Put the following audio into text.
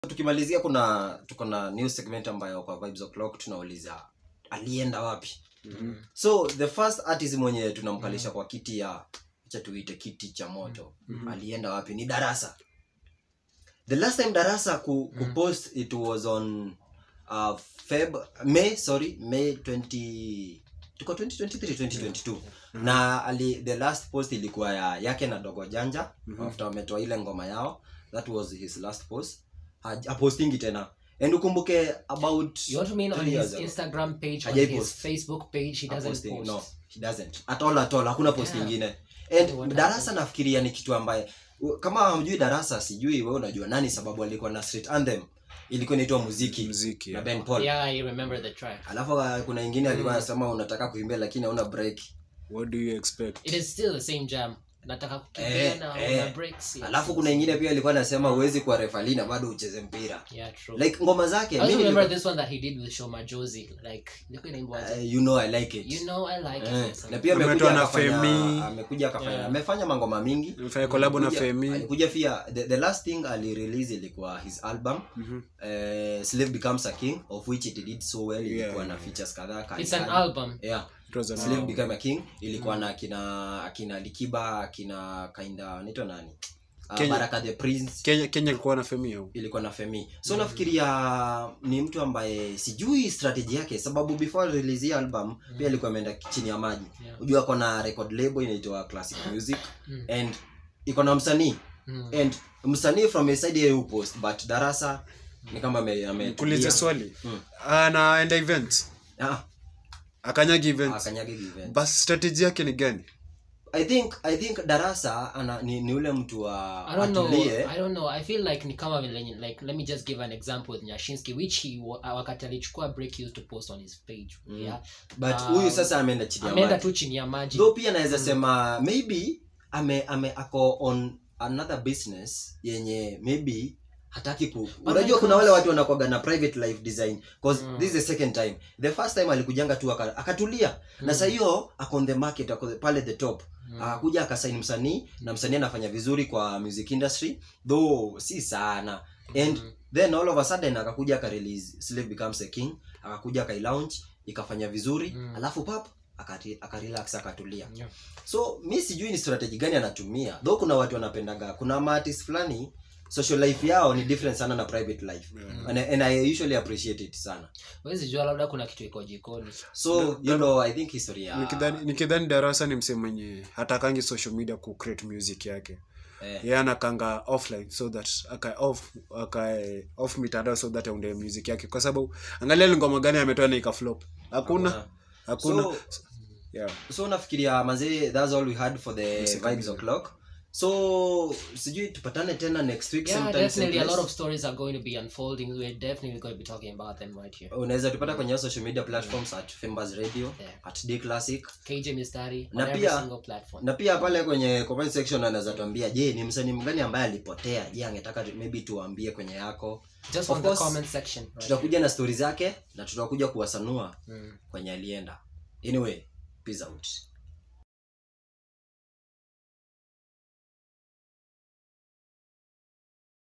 tukimalizia kuna tuko na new segment ambayo kwa vibes o'clock tunauliza alienda wapi Mhm. so the first artist mwenye tunamkalisha kwa kiti ya acha tuite kiti cha moto Mhm. alienda wapi ni darasa the last time darasa ku, kupost it was on uh, feb may sorry may 20 tuko 2023 2022 na ali, the last post ilikuwa ya yake na dogo janja Mhm. after wametoa ile ngoma yao that was his last post Haj- hapostingi tena and ukumbuke about You want to mean on three years his ago. Instagram page, on Hajai his post. Facebook page, he doesn't Haposting, post. no he doesn't at all at all hakuna post Yeah. ingine What and darasa nafikiria ni kitu ambaye u- kama hamjui darasa sijui wewe unajua nani sababu alikuwa na street anthem ilikuwa inaitwa muziki muziki na yeah. ben paul Yeah, I remember the track. alafu uh, kuna ingine alikuwa anasema unataka kuimbia lakini hauna break what do you expect It is still the same jam. Nataka kukimbia Eh, na eh. una breaks. yes. alafu kuna ingine pia alikuwa anasema huwezi kuwa refali na bado ucheze mpira Yeah, true. like ngoma zake I also mimi remember nilikuwa- this one that he did with Shoma Josie. Like, ilikuwa inaimbwa aje? Uh, you know i like it You know I like Eh, it. na pia Ametoa amekuja na akafanya Femi. amekuja akafanya Yeah. amefanya mangoma mingi Amefanya collab na Alikuja- Femi. alikuja pia the, the last thing alirelease ilikuwa his album Mhm. eh, slave becomes a king of which it did so well Yeah, ilikuwa na yeah. features kadhaa kali It's an kali. album. yeah It was an slave album. became a king ilikuwa na akina akina likiba akina kinda anaitwa nani uh, Kenya- baraka the prince kenya kenya ilikuwa na femi au ilikuwa na femi so nafikiria ni mtu ambaye sijui strategy yake sababu before release hii album pia alikuwa ameenda chini ya maji Yeah. ujua ako na record label inaitwa classic music Mm. and iko na msanii Mm. and msanii from a side yeye upost but darasa ni kama ame- ame- kuulize swali Mm. anaenda event Ah, akanyagi event akanyage event bas strategy yake ni gani i think i think darasa ana, ni, ni ule mtu wa I don't know. atulie I don't know. I feel like ni kama vile like let me just give an example with Nyashinsky which he wa- wakati alichukua break he used to post on his page. Mm. Yeah. but Um, huyu sasa ameenda chini ya Ameenda maji tu chini ya maji. though pia naweza sema maybe ame, ame ako on another business yenye maybe hataki ku unajua like kuna us. wale watu wanakwaga na private life design cause Mm. this is the second time the first time alikujanga tu aka- akatulia na saa hiyo ako on the market ako pale the top Mm. akakuja akasaini msanii na msanii anafanya vizuri kwa music industry though si sana and Mm. then all of a sudden akakuja akarelease slave becomes a king akakuja akailaunch ikafanya vizuri Mm. alafu pap akati- akarelax akatulia Yeah. so mi sijui ni strategy gani anatumia though kuna watu wanapendaga kuna maartist fulani social life yao ni different sana na private life Yeah. and, and i usually appreciate it sana Huwezi jua labda kuna kitu iko jikoni. so you know i think history ya nikidhani nikidhani darasa ni msee mwenye hatakangi social media ku create music yake eh, yeye anakanga offline so that akae off akae off mitandao so that aunde music yake kwa sababu angalia ni ngoma gani ametoa na ikaflop hakuna hakuna. hakuna so, yeah so nafikiria mazee thats all we had for the Yes, vibes kabisa. o'clock so sijui tupatane tena next week Yeah, same time, same definitely a lot place. of stories are going to be unfolding. We're definitely going to be talking about them right here. unaweza tupata kwenye social media platforms at Fembas radio Yeah. at d classic KJ Mistari on Na every pia- single platform. na pia pale kwenye comment section anaweza tuambia je ni msanii mgani ambaye alipotea je angetaka tu- maybe tuambie kwenye yako Just of on the course, comment section. Right tutakuja na stori zake na tutakuja kuwasanua here. Mm. kwenye alienda anyway peace out